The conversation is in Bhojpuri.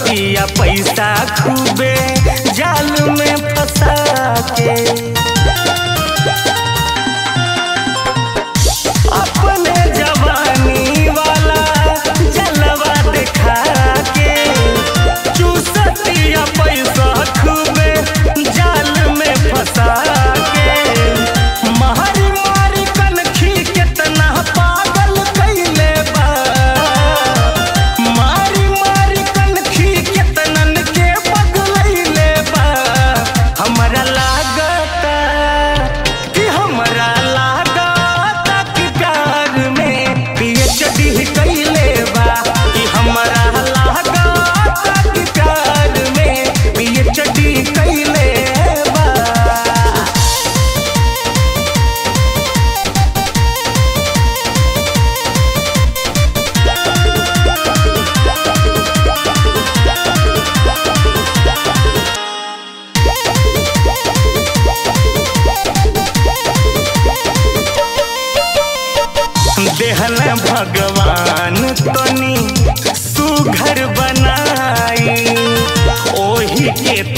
चूसतिया पैसा खूबे जाल में फंसा के अपने जवानी वाला जलवा दिखा के चूसतिया पैसा खूबे जाल में फंसा के मारी मारी कनखी कितना पागल कैले बा मारी मारी कनखी कितनन के पगलैले बा हमरा लागता कि हमरा लागता कि प्यार में पीएचडी कैले बा कि हमरा लागता कि प्यार में पीएचडी कैले बा देहल भगवान तनी सुघर बनाई ओही के